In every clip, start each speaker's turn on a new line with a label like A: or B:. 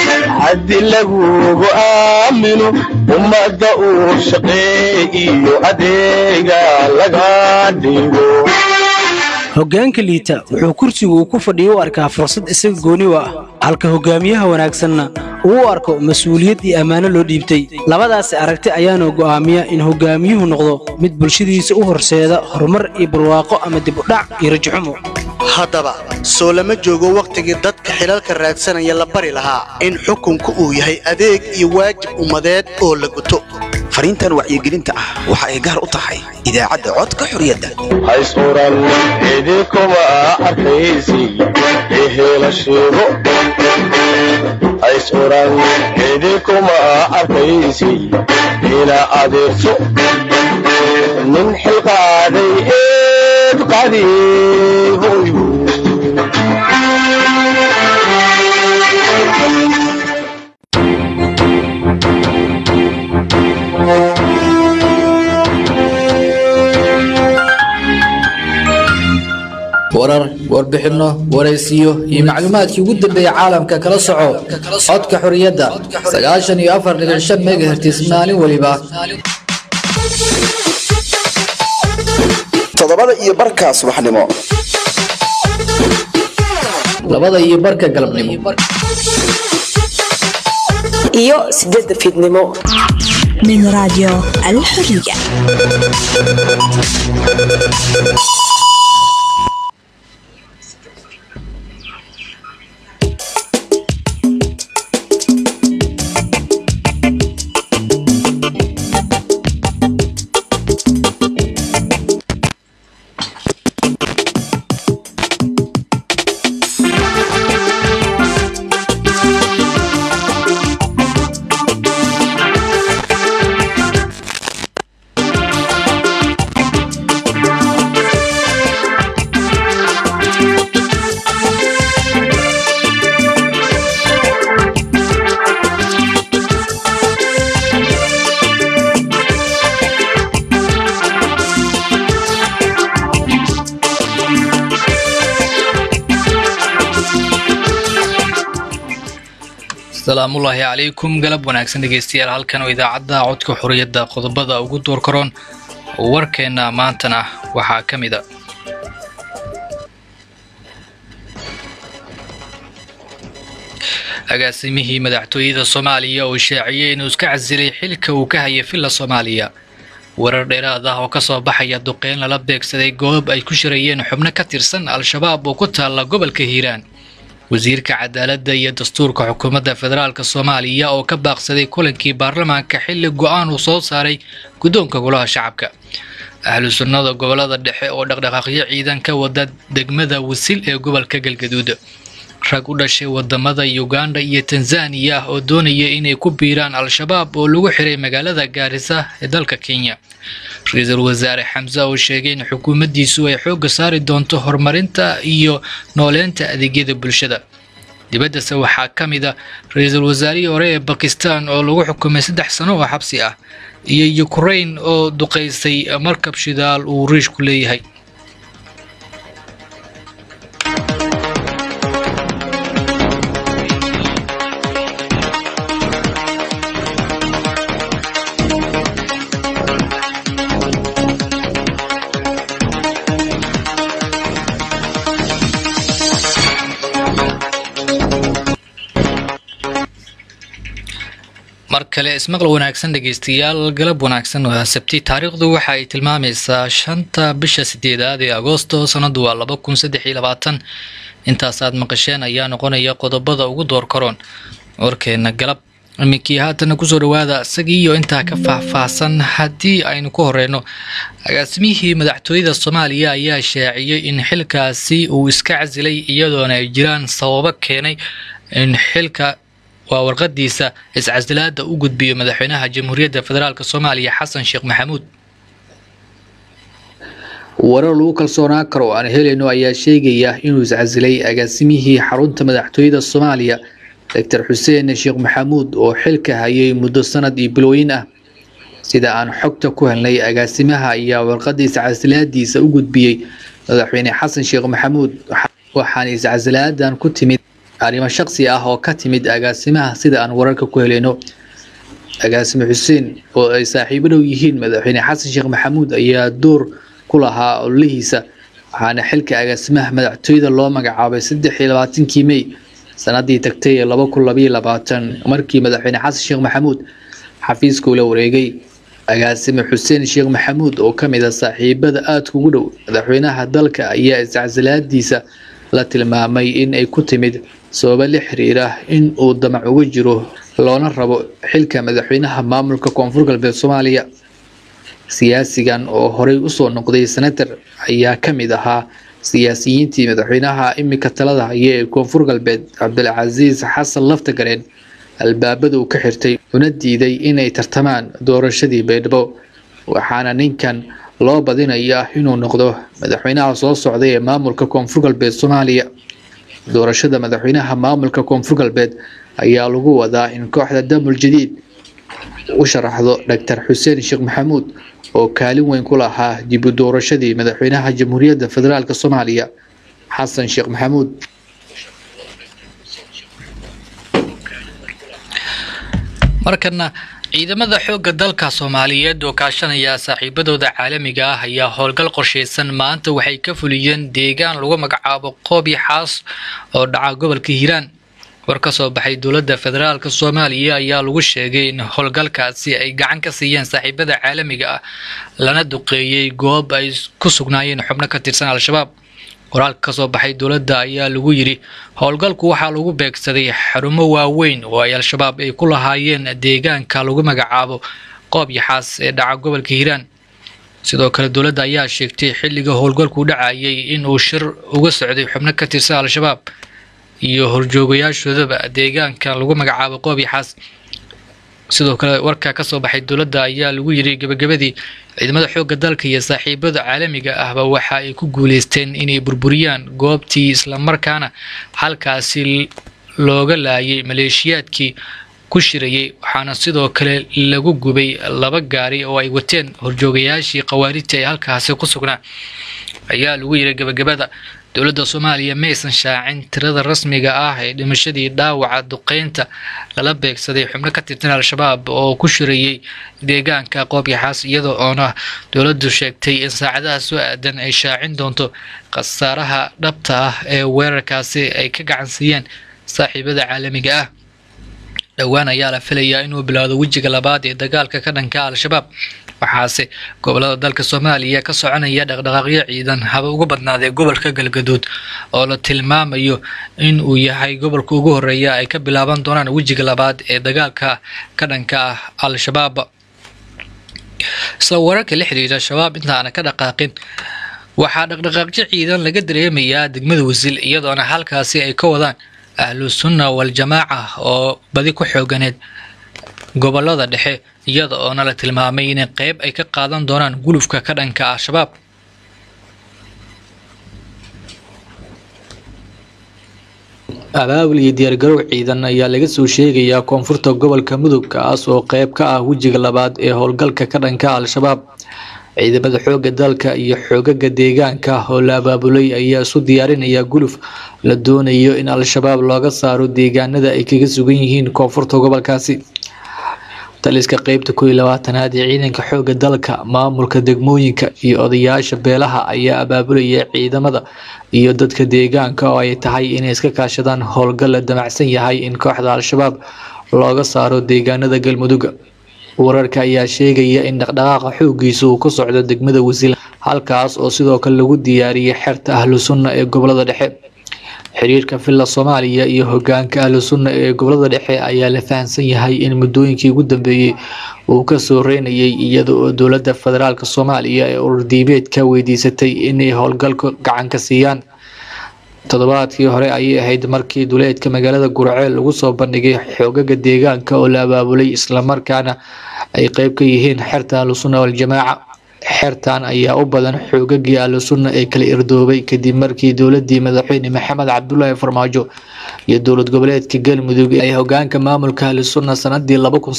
A: haddi lagugu aamino ummadda uu shaqeey iyo adeega laga dhigo
B: hoggaanka liita wuxuu kursigu uu ku fadhiyo u arkaa fursad isaga gooni u ah halka hoggaamiyaha wanaagsanna uu u arko mas-uuliyad iyo ammaano loo dhiibtay labadaasi aragti ayaana go'aamiya in hoggaamiyuhu noqdo mid bulshadiisa u horseeda horumar iyo barwaaqo ama dib u dhac iyo rajaxumo
C: haddaba soo lama joogo wakhtigii dadka xilalka raadsanaya la bari lahaa in xukunku uu yahay adeeg iyo waajib ummadeed oo la guto
D: fariintan wacyigelinta ah waxa ay gaar u tahay idaacadda codka xorriyadda
A: hays oran idinkuma arkaysi ehela sheego hays oran idinkuma arkaysi ina adeerso nin xilqaaday eed qadi hoyu
E: warar warbixinno waraysiyo iyo macluumaadkii ugu dambeeyey caalamka kala soco codka xorriyadda sagaashan iyo afar dhibic shan megahertis maalin weliba
D: toddobada iyo barka subaxnimo
E: labada iyo barka galabnimo
F: iyo sideedda fiidnimo
G: من راديو الحرية
H: asalaamullaahi calaykum galab wanaagsan dhegeystayaal halkan oo idaacadda codka xorriyadda qodobada ugu door karoon warkeenna maantana waxaa ka mid a agaasimihii madaxtooyada soomaaliya oo shaaciyey inuu iska casilay xilka uu ka hayay villa soomaaliya warar dheeraad ah oo ka soo baxaya duqeyn lala beegsaday goob ay ku shirayeen xubno ka tirsan al-shabaab oo ku taalla gobolka hiiraan wasiirka cadaaladda iyo dastuurka xukuumadda federaalk soomaaliya oo ka baaqsaday kulankii baarlamaanka xilli go-aan uu soo saaray guddoonka golaha shacabka ahlu sunnada gobolada dhexe oo dhaqdhaqaaqyo ciidan ka wada degmada wasil ee gobolka galgaduud rag u dhashay wadamada uganda iyo tanzaniya oo doonaya inay ku biiraan al-shabaab oo lagu xiray magaalada gaarisa ee dalka kenya ra-iisul wasaare xamse oo sheegay in xukuumaddiisu ay xoogga saari doonto horumarinta iyo nooleynta adeegyada bulshada dibaddase waxaa ka mid a ra-iisul wasaarihii hore ee bakistan oo lagu xukumay saddex sano oo xabsi ah iyo ukrain oo duqaysay markab shidaal uu riishku leeyahay mar kale ismaqal wanaagsan dhegeystayaal galab wanaagsan waa sabti taariikhdu waxa ay tilmaamaysaa shanta bisha sideedaad ee agoosto sanadu waa laba kun saddex iyo labaatan intaasaad maqasheen ayaa noqonaya qodobada ugu door karoon warkeena galab iminkii haatana kusoo dhawaada isagii iyo intaa ka faahfaahsan haddii aynu ku horeyno agaasimihii madaxtooyada soomaaliya ayaa shaaciyey in xilkaasi uu iska casilay iyadoona ay jiraan sababo keenay in xilka waa warqadiisa iscasilaada u gudbiyo madaxweynaha jamhuuriyadda federaalk soomaaliya xasan sheekh maxamuud
E: warar lagu kalsoonaan karo oo aan helayno ayaa sheegaya inuu iscasilay agaasimihii xarunta madaxtooyada soomaaliya doctor xuseen sheekh maxamuud oo xilka hayay muddo sanad iyo bilooyin ah sida aan xogta ku helnay agaasimaha ayaa warqada iscasilaadiisa u gudbiyey madaxweyne xasan sheekh maxamuud waxaana iscasilaadan ku timid arrimo shaqsi ah oo ka timid agaasimaha sida aan wararka ku helayno agaasime xuseen oo ay saaxiibo dhow yihiin madaxweyne xasan sheekh maxamuud ayaa door ku lahaa ololihiisa waxaana xilka agaasimaha madaxtooyada loo magacaabay saddex iyo labaatankii mey sanadii tagtay ee laba kun labaiyo labaatan markii madaxweyne xasan sheekh maxamuud xafiiska ula wareegay agaasime xuseen sheekh maxamuud oo ka mid ah saaxiibada aadka ugu dhow madaxweynaha dalka ayaa iscasilaadiisa la tilmaamay in ay ku timid sababo la xiriira in uu damac uga jiro loona rabo xilka madaxweynaha maamulka koonfur galbeed soomaaliya siyaasigan oo horey usoo noqday senator ayaa ka mid ahaa siyaasiyiintii madaxweynaha imika talada haya ee koonfur galbeed cabdilcasiis xasan laftagareen albaabada uu ka xirtay una diiday inay tartamaan doorashadii baydhabo waxaana ninkan loo badinaya inuu noqdo madaxweynaha soo socday ee maamulka koonfur galbeed soomaaliya doorashada madaxweynaha maamulka koonfur galbeed ayaa lagu wadaa in kooxda damul jadiid u sharaxdo doctor xuseen sheekh maxamuud oo kaalin weyn ku lahaa dib u doorashadii madaxweynaha jamhuuriyadda federaalk soomaaliya xasan sheekh maxamuud
H: markana ciidamada xoogga dalka soomaaliyeed oo kaashanaya saaxiibadooda caalamiga ah ayaa howlgal qorshaysan maanta waxay ka fuliyeen deegaan lagu magacaabo qoobi xaas oo dhaca gobolka hiiraan war ka soo baxay dowladda federaalk soomaaliya ayaa lagu sheegay in howlgalkaasi ay gacan ka siiyeen saaxiibada caalamiga ah lana duqeeyey goob ay ku sugnaayeen xubno ka tirsan al-shabaab qoraalka kasoo baxay dowladda ayaa lagu yidhi howlgalku waxaa lagu beegsaday xarumo waaweyn oo ay al-shabaab ay ku lahaayeen deegaanka lagu magacaabo qoob yaxaas ee dhaca gobolka hiiraan sidoo kale dowladda ayaa sheegtay xilliga howlgalku dhacayay in uu shir uga socday xubno ka tirsan al-shabaab iyo horjoogayaashoodaba deegaanka lagu magacaabo qoob yaxaas sidoo kale warka kasoo baxay dowladda ayaa lagu yidhi gebagabadii ciidamada xoogga dalka iyo saaxiibada caalamiga ahba waxa ay ku guuleysteen inay burburiyaan goobtii islamarkaana halkaasi looga laayay maleeshiyaadkii ku shirayay waxaana sidoo kale lagu gubay laba gaari oo ay wateen horjoogayaashii khawaarijta ee halkaasi ku sugnaa ayaa lagu yidhi gebagabada dowladda soomaaliya maysan shaacin tirada rasmiga ah ee dhimashadii dhaawaca duqeynta lala beegsaday xubno ka tirsan al-shabaab oo ku shirayay deegaanka qoobyaxaas iyada oona dowladdu sheegtay in saacadaha soo aadan ay shaacin doonto khasaaraha dhabta ah ee weerarkaasi ay ka gacansiiyeen saaxiibada caalamiga ah dhowaan ayaa la filayaa inuu bilowdo wejiga labaad ee dagaalka ka dhanka al-shabaab waxaase gobolada dalka soomaaliya ka soconaya dhaqdhaqaaqyo ciidan haba uga badnaadee gobolka galgaduud oo la tilmaamayo in uu yahay gobolka ugu horeeya ay ka bilaaban doonaan wejiga labaad ee dagaalka ka dhanka ah al-shabaab isla wararka la xiriira shabaab intaana ka dhaqaaqin waxaa dhaqdhaqaaqyo ciidan laga dareemayaa degmada wasiil iyadoona halkaasi ay ka wadaan ahlu sunna wal-jamaaca oo badi ku xooganeed gobolada dhexe iyada oona la tilmaamay inay qeyb ay ka qaadan doonaan gulufka ka dhanka al-shabaab
E: abaabul iyo diyaargarow ciidan ayaa laga soo sheegayaa koonfurta gobolka mudug kaas oo qeyb ka ah wejiga labaad ee howlgalka ka dhanka al-shabaab ciidamada xoogga dalka iyo xoogaga deegaanka oo la abaabulay ayaa isu diyaarinaya guluf la doonayo in al-shabaab looga saaro deegaanada ay kaga sugan yihiin koonfurta gobolkaasi taliska qeybta koo iyo labaatanaad ee ciidanka xoogga dalka maamulka degmooyinka iyo odayaasha beelaha ayaa abaabulaya ciidamada iyo dadka deegaanka oo ay tahay inay iska kaashadaan howlgal la damacsan yahay in kooxda al-shabaab looga saaro deegaanada galmudug wararka ayaa sheegaya in dhaqdhaqaaqa xoogiisa uu ka socdo degmada wasiil halkaas oo sidoo kale lagu diyaariyay xerta ahlu sunna ee gobolada dhexe xiriirka villa soomaaliya iyo hogaanka ahlu sunna ee gobolada dhexe ayaa la fahamsan yahay in muddooyinkii ugu dambeeyey uu ka soo reynayay iyada oo dowladda federaalk soomaaliya ee ururdiimeed ka weydiisatay inay howlgalka gacan ka siiyaan toddobaadkii hore ayay ahayd markii duleedka magaalada gurceel lagu soo bandhigay xoogaga deegaanka oo la abaabulay islamarkaana ay qeyb ka yihiin xerta ahlusunna waljamaaca xertan ayaa u badan xoogagii ahlusunna ee kala irdoobay kadib markii dowladii madaxweyne maxamed cabdulaahi farmaajo iyo dowlad goboleedka galmudug ay hogaanka maamulka ahlusunna sanadii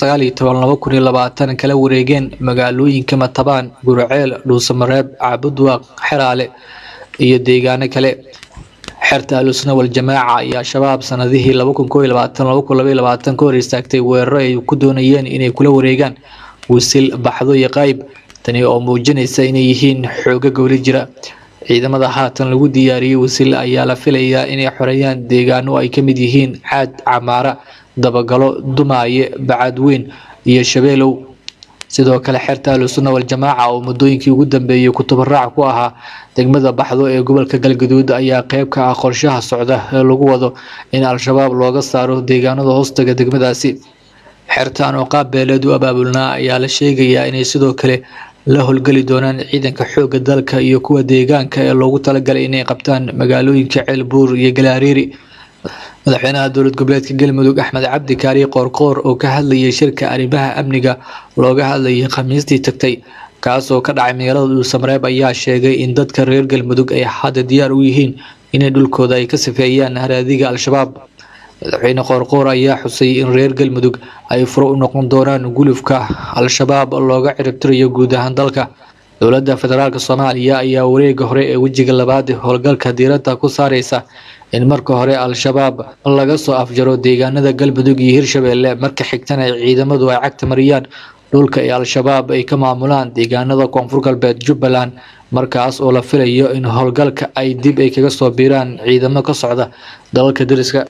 E: kala wareegeen magaalooyinka matabaan gurceel dhuusamareeb caabudwaaq xeraale iyo deegaano kale xerta ahlusuna waljamaaca ayaa shabaab sanadihii ka hor istaagtay weeraro ay ku doonayeen inay kula wareegaan wisil baxdo iyo qayb tani oo muujinaysa inay yihiin xooga gowli jira ciidamada haatan lagu diyaariyey wisil ayaa la filayaa inay xoreeyaan deegaano ay ka mid yihiin caad camaara dabagalo dumaaye bacadweyn iyo shabeelow sidoo kale xerta ahlusunna waljamaaca oo muddooyinkii ugu dambeeyey kutubaraac ku ahaa degmada baxdo ee gobolka galgaduud ayaa qeyb ka ah qorshaha socda ee lagu wado in al-shabaab looga saaro deegaanada hoostaga degmadaasi xertaan oo qaab beeleed u abaabulnaa ayaa la sheegayaa inay sidoo kale la howlgeli doonaan ciidanka xoogga dalka iyo kuwa deegaanka ee loogu talagalay inay qabtaan magaalooyinka ceelbuur iyo galaariiri madaxweynaha dowlad goboleedka galmudug axmed cabdi kaari qoorqoor oo ka hadlayay shirka arrimaha amniga looga hadlayay khamiistii tagtay kaasoo ka dhacay magaalada dhuusamareeb ayaa sheegay in dadka reer galmudug ay hadda diyaar u yihiin inay dhulkooda ay ka sifeeyaan haraadiga al-shabaab madaxweyne qoorqoor ayaa xusay in reer galmudug ay furo u noqon doonaan gulufka al-shabaab looga ciribtirayo guud ahaan dalka dowladda federaalk soomaaliya ayaa wareega hore ee wejiga labaad howlgalka diiradda ku saareysa in marka hore al-shabaab laga soo afjaro deegaanada galmudug iyo hirshabeelle marka xigtana ciidamadu ay cagta mariyaan dhulka ee al-shabaab ay ka maamulaan deegaanada koonfur galbeed jubbaland markaas oo la filayo in howlgalka ay dib ay kaga soo biiraan ciidamo ka socda dalalka dariska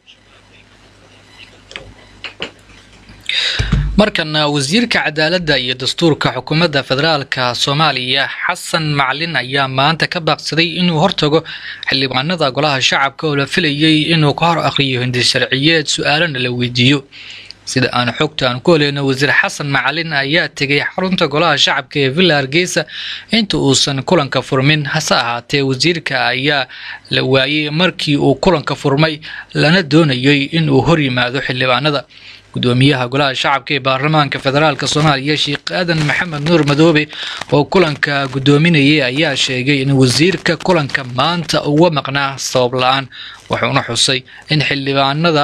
H: markana wasiirka cadaaladda iyo dastuurka xukuumadda federaalka soomaaliya xasan maclin ayaa maanta ka baaqsaday inuu hortago xildhibaanada golaha shacabka oo la filayay inuu ka hor akhriyo hindi sharciyeed su-aalana la weydiiyo sida aan xogta aan ku heleyno wasiir xasan macalin ayaa tegay xarunta golaha shacabka ee villa hargeysa inta uusan kulanka furmin hase ahaatee wasiirka ayaa la waayey markii uu kulanka furmay lana doonayay inuu hor yimaado xildhibaanada gudoomiyaha golaha shacabka ee baarlamaanka federaalk soomaaliya sheekh aadan maxamed nuur madoobe oo kulanka gudoominayay ayaa sheegay in wasiirka kulanka maanta uga maqnaa sabab la-aan wuxuuna xusay in xildhibaanada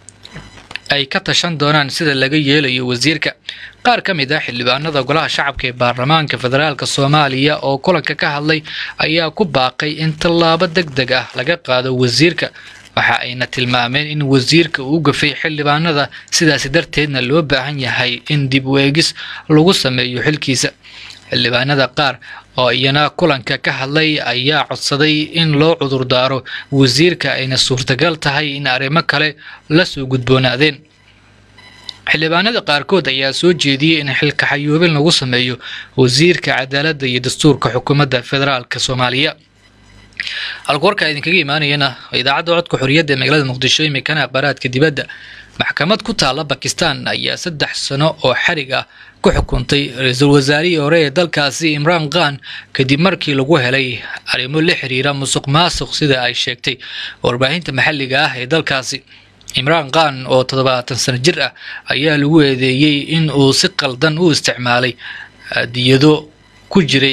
H: ay ka tashan doonaan sida laga yeelayo wasiirka qaar ka mid ah xildhibaanada golaha shacabka ee baarlamaanka federaalk soomaaliya oo kulanka ka hadlay ayaa ku baaqay in tallaabo deg deg ah laga qaado wasiirka waxa ayna tilmaameen in wasiirka uu gafay xildhibaanada sidaasi darteedna loo baahan yahay in dib u eegis lagu sameeyo xilkiisa xildhibaanada qaar oo iyana kulanka ka hadlay ayaa codsaday in loo cudurdaaro wasiirka ayna suurtagal tahay in arrimo kale la soo gudboonaadeen xildhibaanada qaarkood ayaa soo jeediyey in xilka xayoobin lagu sameeyo wasiirka cadaaladda iyo dastuurka xukuumadda federaalk soomaaliya halka warkaa idinkaga imaanayana idaacadda codka xorriyadda ee magaalada muqdisho imikana akhbaaraadka dibadda maxkamad ku taalla bakistan ayaa saddex sano oo xarig ah ku xukuntay ra-iisul wasaarihii hore ee dalkaasi imraan khan kadib markii lagu helay arrimo la xiriira musuq maasuq sida ay sheegtay warbaahinta maxalliga ah ee dalkaasi imraan khan oo toddobaatan sano jir ah ayaa lagu eedeeyey in uu si qaldan u isticmaalay diyado ku jiray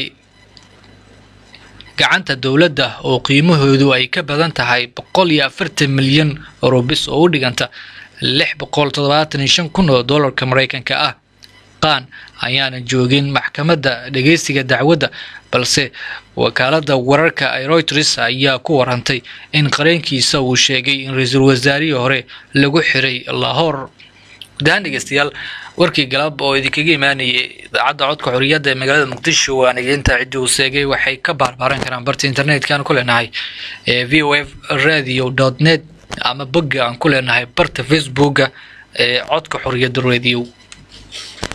H: gacanta dowladda oo qiimahoodu ay ka badan tahay boqol iyo afartan milyan rubis oo u dhiganta lix boqol toddobaatan iyo shan kun oo dollarka maraykanka ah qaan ayaana joogin maxkamadda dhegeysiga dacwadda balse wakaaladda wararka ee reuters ayaa ku warantay in qareenkiisa uu sheegay in ra-iisul wasaarihii hore lagu xiray lahoor gudahaan dhegeystayaal warkii galab oo idinkaga imaanayay idaacadda codka xorriyadda ee magaalada muqdisho waan igeynta ciddi uu seegay waxay ka baarbaaran karaan barta internetka aan ku leenahay ee v o f radio dot net ama bogga aan ku leenahay barta facebooka ee codka xorriyadda radio